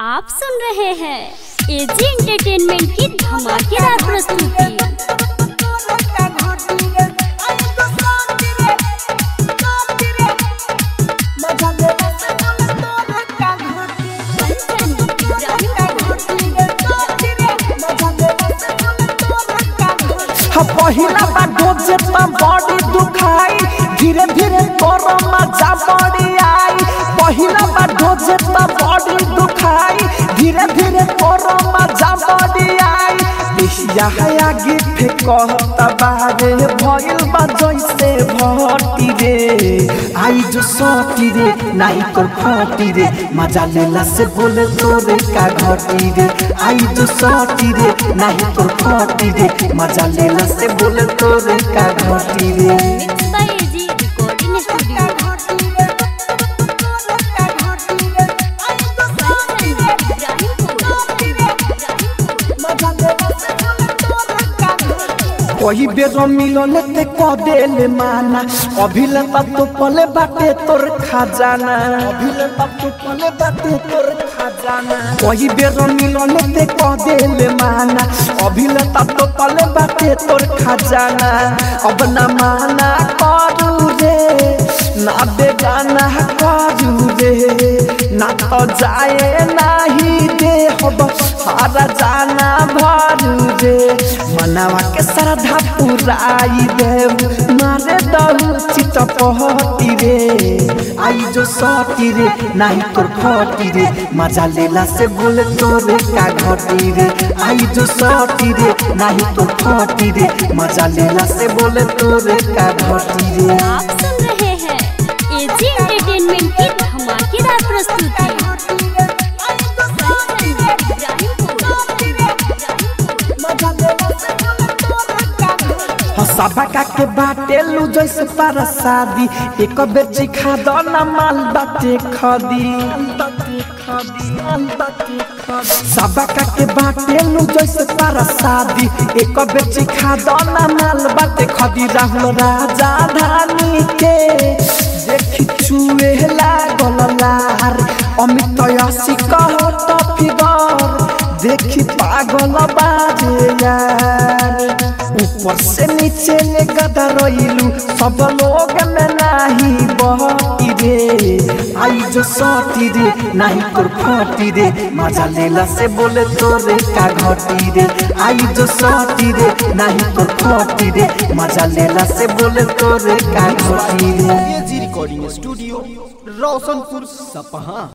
आप सुन रहे हैं एजी एंटरटेनमेंट की धमाकेदार प्रस्तुति हा पहिला बा डोजे त बॉडी दुखाई धीरे धीरे तोरो मजा बड़ी आई पहिला बा डोजे त बॉडी दुखाई धीरे धीरे तोरो मजा बड़ी आई देहिया है आगे फेकत बारे भइल बा जैसे भटी रे आई जो सटी रे नाई कर फटी रे मजा लेला से बोले तोरे का घटी रे आई जो सटी रे नाई कर फटी रे मजा लेला से बोले तोरे का घटी रे mix by AG recording studio कोई बेर मिलल ते क देले माना अभिले तब तो पले बाटे तोर खजाना अभिले तब तो पले बाटे तोर खजाना कोई बेर मिलल ते क देले माना अभिले तब तो पले बाटे तोर खजाना अब ना माना करू रे ना बेगाना करू रे ना तो जाए नाही दे हब हारा जाना भरू रे मनावा के श्रद्धा पुराई देव मारे दहु चित पहती रे आई जो सटी रे नाही तोर फटी रे मजा लेला से बोले तोरे का घटी रे आई जो सटी रे नाही तोर फटी रे मजा लेला से बोले तोरे का घटी रे आप सुन रहे हैं एजी एंटरटेनमेंट की धमाकेदार प्रस्तुति हसबा का के बाटे लू जैसे पारा शादी एक बेर चिखा दो ना माल बाटे खदी सबा का के बाटे लू जैसे पारा शादी एक बेर चिखा दो ना माल बाटे खदी राहुल राजा धानी के देखी चुए लागल लार अमित यसी कह तो फिगर देखी पागल बाजे यार ऊपर से नीचे ले गदा रइलू सब लोग में नाही बहती रे आई जो सटी रे नाही तोर फटी रे मजा लेला से बोले तोरे का घटी रे आई जो सटी रे नाही तोर फटी रे मजा लेला से बोले तोरे का घटी रे एजी रिकॉर्डिंग स्टूडियो रोशनपुर सपहा